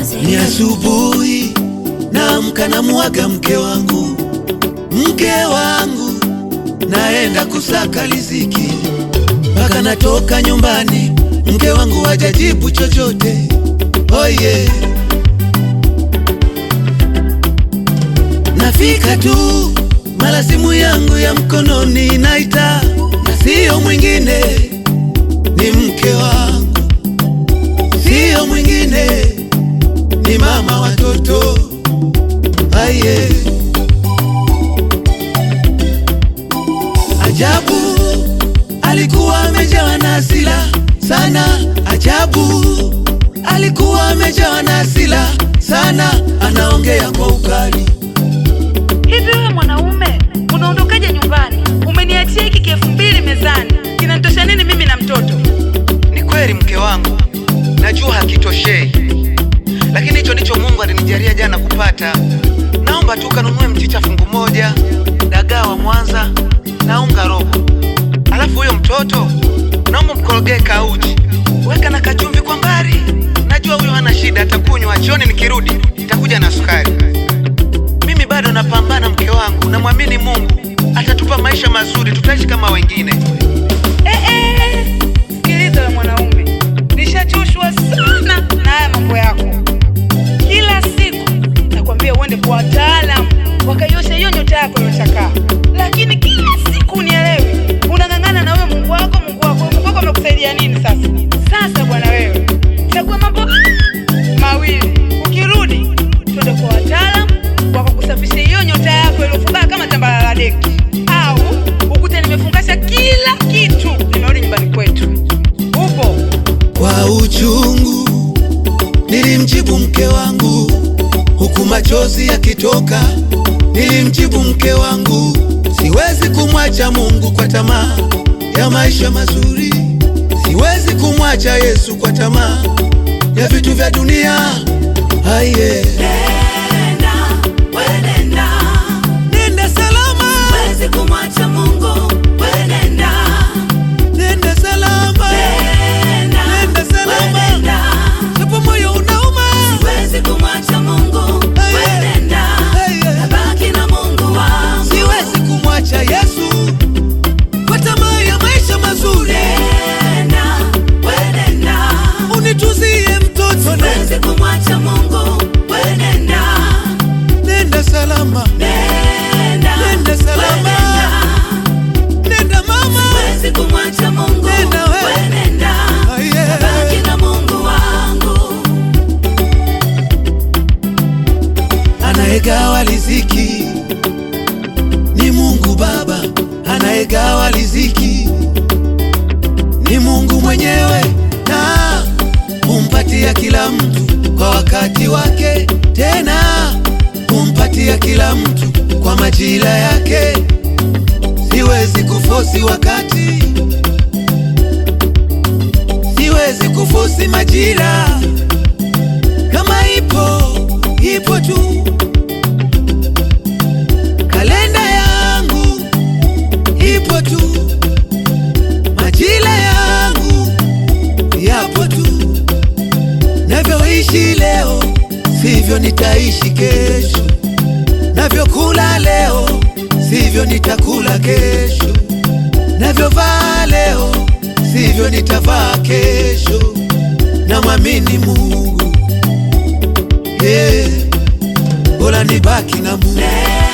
Ni asubuhi naamka na mwaga mke wangu, mke wangu, naenda kusaka riziki, mpaka natoka nyumbani, mke wangu hajajibu chochote. Oye, yeah. Nafika tu mara simu yangu ya mkononi naita, na siyo mwingine, ni mke wangu, siyo mwingine, ni mama watoto. Aye, ajabu, alikuwa amejawa na hasira sana. Ajabu, alikuwa amejawa na hasira sana, anaongea kwa ukali Hivi wewe mwanaume unaondokaje nyumbani? Umeniachia hiki kielfu mbili mezani, kinanitosha nini mimi na mtoto? Ni kweli mke wangu, najua hakitoshei, lakini hicho ndicho Mungu alinijalia jana kupata. Naomba tu kanunue mchicha fungu moja, dagaa wa Mwanza na unga robo, alafu huyo mtoto naomba mkorogee kauji, weka na kachumvi kwa mbali. Najua huyo hana shida, atakunywa jioni. Nikirudi nitakuja na sukari. Mimi bado napambana mke wangu, namwamini Mungu atatupa maisha mazuri, tutaishi kama wengine. Eh, eh, sikiliza wewe mwanaume, nishachoshwa sana na haya mambo yako. Kila siku nakwambia uende kwa wataalamu wakaiosha hiyo nyota yako iliyochakaa, lakini kila siku unielewi, unang'ang'ana na wewe Mungu wako, Mungu wako, Mungu wako amekusaidia nini sasa? Sasa bwana wewe, chagua mambo mawili, ukirudi twende kwa wataalamu wakakusafisha hiyo nyota yako iliyofungaa kama tambala la deki, au ukute nimefungasha kila kitu, nimerudi nyumbani kwetu. Upo Kwa uchungu nilimjibu mke wangu, huku machozi yakitoka. Nilimjibu mke wangu, siwezi kumwacha Mungu kwa tamaa ya maisha mazuri, siwezi kumwacha Yesu kwa tamaa ya vitu vya dunia. Aye, Nenda, we nenda, nenda salama, huwezi kumwacha Mungu, we nenda, nenda salama, nenda, nenda we salama, nenda, japo moyo unauma. huwezi kumwacha Mungu, we nenda, nabaki na Mungu wangu. Siwezi kumwacha Yesu kwa tamaa ya maisha mazuri. Nenda, we nenda, Unituzie mtoto, ne- huwezi kumwacha Mungu, we nenda, nenda salama, nenda, Nenda we salama. nenda, nenda mama. huwezi kumwacha Mungu, Nenda we. we nenda, Ah, yeah. nabaki na Mungu wangu. Anayegawa riziki ni Mungu Baba, anayegawa riziki ni Mungu mwenyewe, na humpatia kila mtu kwa wakati wake, tena humpatia kila mtu kwa majira yake. Siwezi kufosi wakati, siwezi kufosi majira, kama ipo ipo tu. Kalenda yangu ipo tu, majira yangu yapo tu. Navyoishi leo sivyo nitaishi kesho, navyokula leo sivyo nitakula kesho, navyovaa leo sivyo nitavaa kesho. Namwamini Mungu, hey, bora nibaki na Mungu.